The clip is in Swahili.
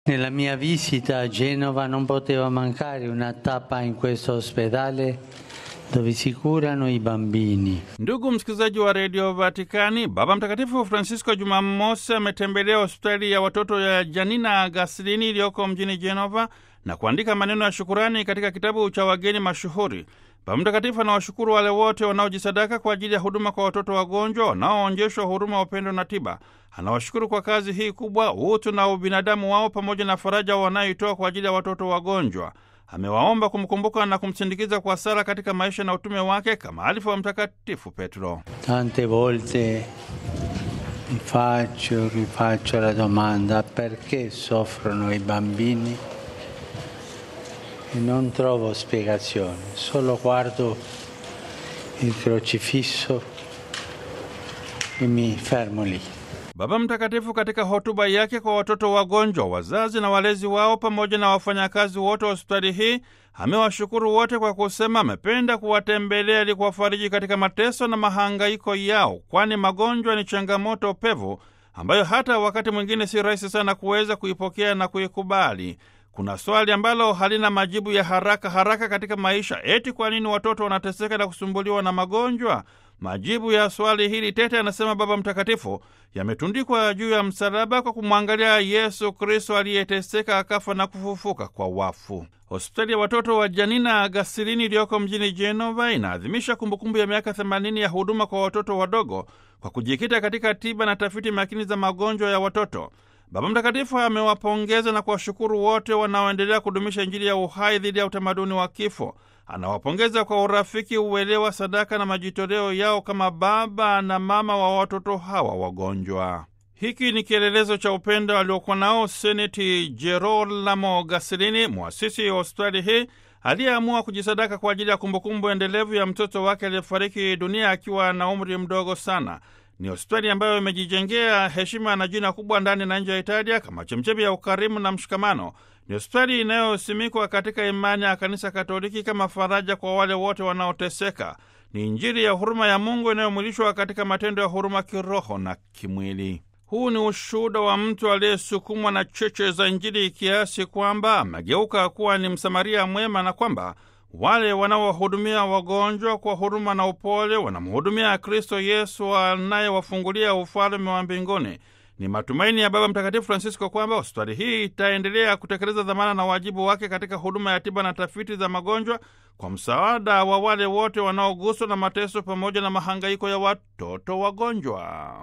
Nella mia visita a Genova non poteva mancare una tappa in questo ospedale dove si curano i bambini. Ndugu msikilizaji wa redio Vatikani, Baba Mtakatifu Francisco Jumamosi ametembelea hospitali ya watoto ya Janina Gaslini iliyoko mjini Genova na kuandika maneno ya shukurani katika kitabu cha wageni mashuhuri. Baba Mtakatifu anawashukuru wale wote wanaojisadaka kwa ajili ya huduma kwa watoto wagonjwa, wanaoonyeshwa huruma, upendo na tiba. Anawashukuru kwa kazi hii kubwa, utu na ubinadamu wao, pamoja na faraja wanayoitoa kwa ajili ya watoto wagonjwa. Amewaomba kumkumbuka na kumsindikiza kwa sala katika maisha na utume wake kama alifu wa Mtakatifu Petro. Tante volte mi faccio, rifaccio la domanda perché soffrono i bambini e non trovo spiegazione, solo guardo il crocifisso e mi fermo lì. Baba Mtakatifu katika hotuba yake kwa watoto wagonjwa, wazazi na walezi wao, pamoja na wafanyakazi wote wa hospitali hii, amewashukuru wote kwa kusema amependa kuwatembelea ili kuwafariji katika mateso na mahangaiko yao, kwani magonjwa ni changamoto pevu ambayo hata wakati mwingine si rahisi sana kuweza kuipokea na kuikubali. Kuna swali ambalo halina majibu ya haraka haraka katika maisha, eti kwa nini watoto wanateseka na kusumbuliwa na magonjwa? Majibu ya swali hili tete, anasema Baba Mtakatifu, yametundikwa juu ya msalaba kwa kumwangalia Yesu Kristo aliyeteseka akafa na kufufuka kwa wafu. Hospitali ya watoto wa Janina Gasilini iliyoko mjini Genova inaadhimisha kumbukumbu ya miaka 80 ya huduma kwa watoto wadogo kwa kujikita katika tiba na tafiti makini za magonjwa ya watoto. Baba Mtakatifu amewapongeza na kuwashukuru wote wanaoendelea kudumisha Injili ya uhai dhidi ya utamaduni wa kifo. Anawapongeza kwa urafiki, uelewa, sadaka na majitoleo yao kama baba na mama wa watoto hawa wagonjwa. Hiki ni kielelezo cha upendo aliokuwa nao Seneti Gerolamo Gasilini, mwasisi wa hospitali hii aliyeamua kujisadaka kwa ajili ya kumbukumbu endelevu ya mtoto wake aliyefariki dunia akiwa na umri mdogo sana. Ni hospitali ambayo imejijengea heshima na jina kubwa ndani na nje ya Italia kama chemchemi ya ukarimu na mshikamano. Ni hospitali inayosimikwa katika imani ya Kanisa Katoliki kama faraja kwa wale wote wanaoteseka. Ni Injili ya huruma ya Mungu inayomwilishwa katika matendo ya huruma kiroho na kimwili. Huu ni ushuhuda wa mtu aliyesukumwa na cheche za Injili kiasi kwamba amegeuka kuwa ni Msamaria mwema na kwamba wale wanaowahudumia wagonjwa kwa huruma na upole wanamhudumia Kristo Yesu anayewafungulia ufalme wa mbinguni. Ni matumaini ya Baba Mtakatifu Francisco kwamba hospitali hii itaendelea kutekeleza dhamana na wajibu wake katika huduma ya tiba na tafiti za magonjwa kwa msaada wa wale wote wanaoguswa na mateso pamoja na mahangaiko ya watoto wagonjwa.